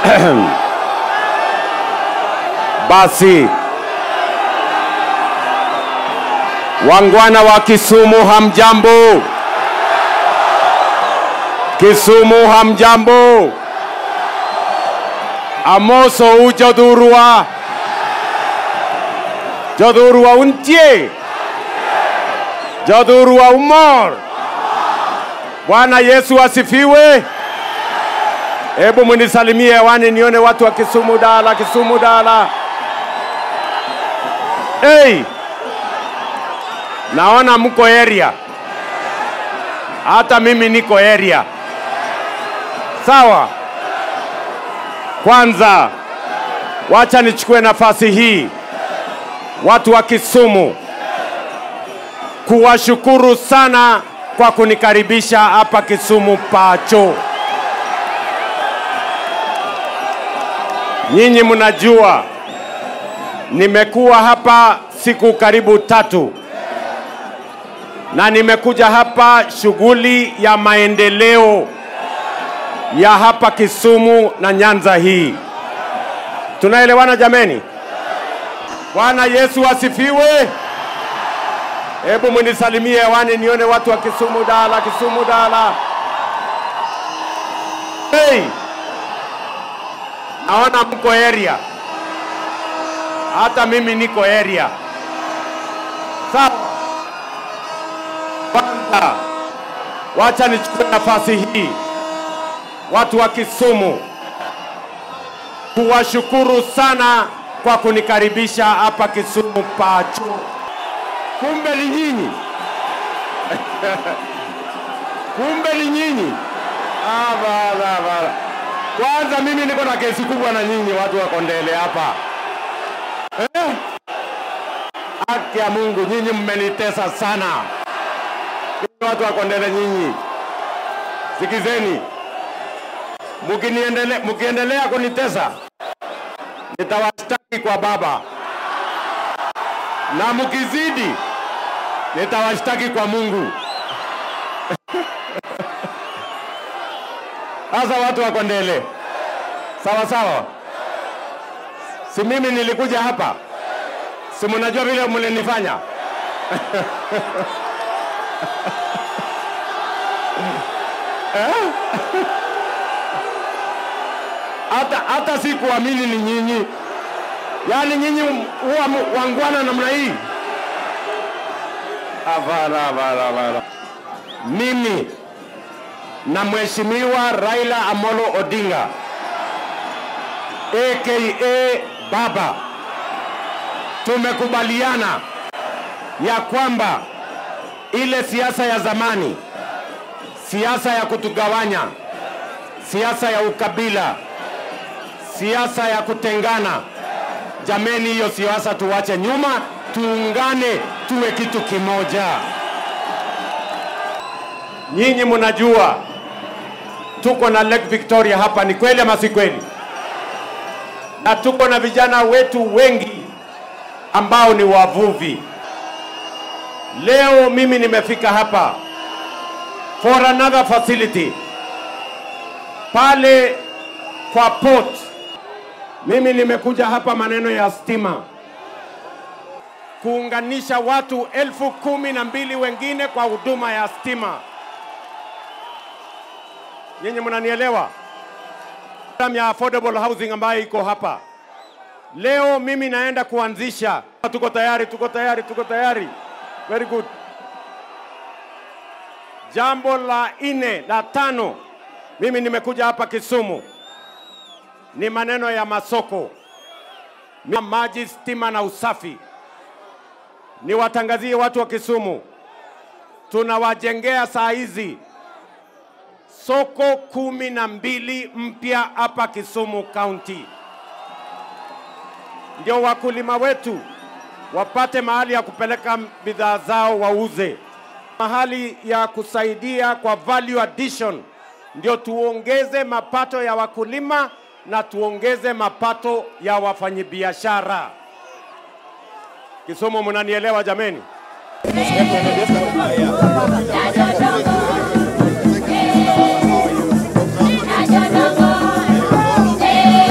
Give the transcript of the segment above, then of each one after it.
Basi wangwana wa Kisumu, hamjambo? Kisumu, hamjambo? Amoso u jodhurwa jodhurwa untie jodhurwa umor. Bwana Yesu asifiwe. Hebu munisalimie hewani nione watu wa Kisumu Dala, Kisumu Dala. Hey, naona mko area, hata mimi niko area. Sawa. Kwanza wacha nichukue nafasi hii watu wa Kisumu kuwashukuru sana kwa kunikaribisha hapa Kisumu Pacho. Nyinyi mnajua nimekuwa hapa siku karibu tatu na nimekuja hapa shughuli ya maendeleo ya hapa Kisumu na Nyanza hii. Tunaelewana jameni? Bwana Yesu asifiwe. Hebu munisalimie hewani nione watu wa Kisumu Dala, Kisumu Dala. Hey, naona mko area, hata mimi niko area. Sawa. Kwanza wacha nichukue nafasi hii watu wa Kisumu kuwashukuru sana kwa kunikaribisha hapa Kisumu Pacho. Kumbe ni nyinyi, kumbe ni nyinyi. Ah, bala, bala. Kwanza mimi niko na kesi kubwa na nyinyi watu wa Kondele hapa eh? Haki ya Mungu, nyinyi mmenitesa sana. Nyinyi watu wa Kondele, nyinyi sikizeni, mkiniendele- mkiendelea kunitesa nitawashtaki kwa Baba, na mkizidi nitawashtaki kwa Mungu. Sasa watu wa Kondele, sawa sawa, si mimi nilikuja hapa, si mnajua vile mlinifanya Eh? hata hata sikuamini ni nyinyi, yaani nyinyi huwa mu- wangwana namna hii. Hapana, hapana, hapana. Mimi na Mheshimiwa Raila Amolo Odinga aka Baba tumekubaliana ya kwamba ile siasa ya zamani, siasa ya kutugawanya, siasa ya ukabila, siasa ya kutengana, jameni, hiyo siasa tuwache nyuma, tuungane, tuwe kitu kimoja. Nyinyi mnajua tuko na Lake Victoria hapa, ni kweli ama si kweli? Na tuko na vijana wetu wengi ambao ni wavuvi. Leo mimi nimefika hapa for another facility pale kwa port. Mimi nimekuja hapa maneno ya stima, kuunganisha watu elfu kumi na mbili wengine kwa huduma ya stima. Nyinyi mnanielewa? Program ya affordable housing ambayo iko hapa leo, mimi naenda kuanzisha. Tuko tayari, tuko tayari, tuko tayari. Very good. Jambo la nne la tano, mimi nimekuja hapa Kisumu ni maneno ya masoko, Mi- maji, stima na usafi. Niwatangazie watu wa Kisumu, tunawajengea saa hizi soko kumi na mbili mpya hapa Kisumu County, ndio wakulima wetu wapate mahali ya kupeleka bidhaa zao wauze, mahali ya kusaidia kwa value addition, ndio tuongeze mapato ya wakulima na tuongeze mapato ya wafanyabiashara. Kisumu, mnanielewa jameni? Hey!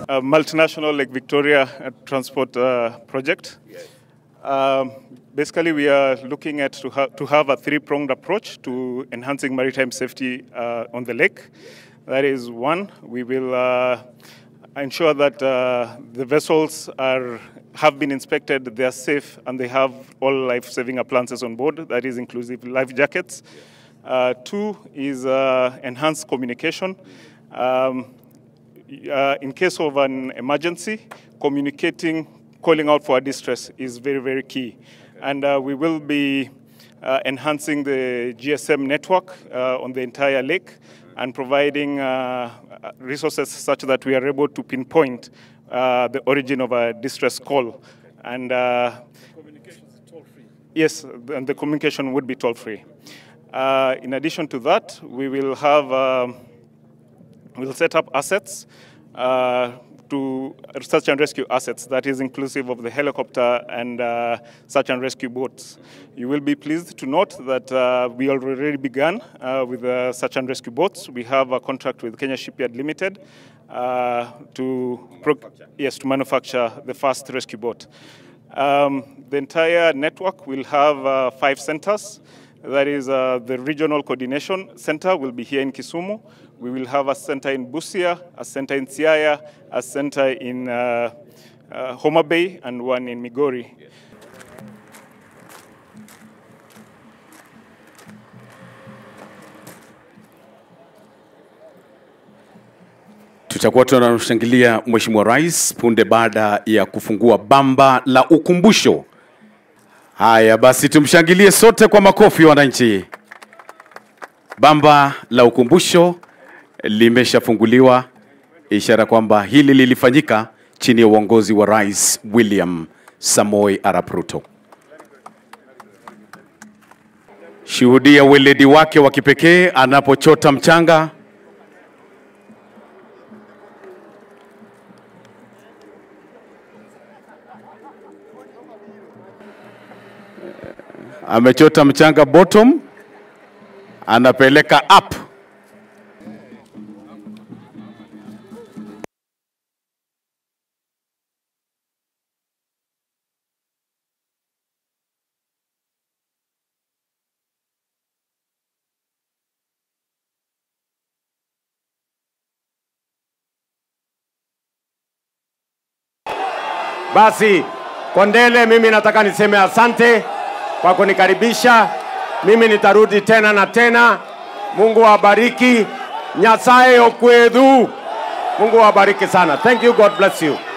a multinational Lake Victoria uh, transport uh, project. Um, basically, we are looking at to, ha- to have a three-pronged approach to enhancing maritime safety uh, on the lake. That is one, we will uh, ensure that uh, the vessels are have been inspected, they are safe, and they have all life-saving appliances on board. That is inclusive life jackets. Uh, two is uh, enhanced communication. Um, uh, in case of an emergency, communicating, calling out for distress is very, very key. And uh, we will be uh, enhancing the GSM network uh, on the entire lake and providing uh, resources such that we are able to pinpoint uh, the origin of a distress call. And uh, Yes, and the communication would be toll free. Uh, in addition to that, we will have um, we'll set up assets uh, to search and rescue assets that is inclusive of the helicopter and uh, search and rescue boats. You will be pleased to note that uh, we already began uh, with the search and rescue boats. We have a contract with Kenya Shipyard Limited uh, to pro- yes to manufacture the first rescue boat. Um, the entire network will have uh, five centers. That is, uh, the regional coordination center will be here in Kisumu. We will have a center in Busia, a center in Siaya, a center in uh, uh, Homa Bay, and one in Migori. Tutakuwa tunamshangilia Mheshimiwa Rais punde baada ya kufungua bamba la ukumbusho. Haya basi, tumshangilie sote kwa makofi, wananchi. Bamba la ukumbusho limeshafunguliwa, ishara kwamba hili lilifanyika chini ya uongozi wa Rais William Samoei Arap Ruto. Shuhudia weledi wake wa kipekee anapochota mchanga amechota mchanga bottom, anapeleka up. Basi Kondele, mimi nataka niseme asante kwa kunikaribisha. Mimi nitarudi tena na tena. Mungu awabariki. Nyasaye okwedhu. Mungu awabariki sana. Thank you. God bless you.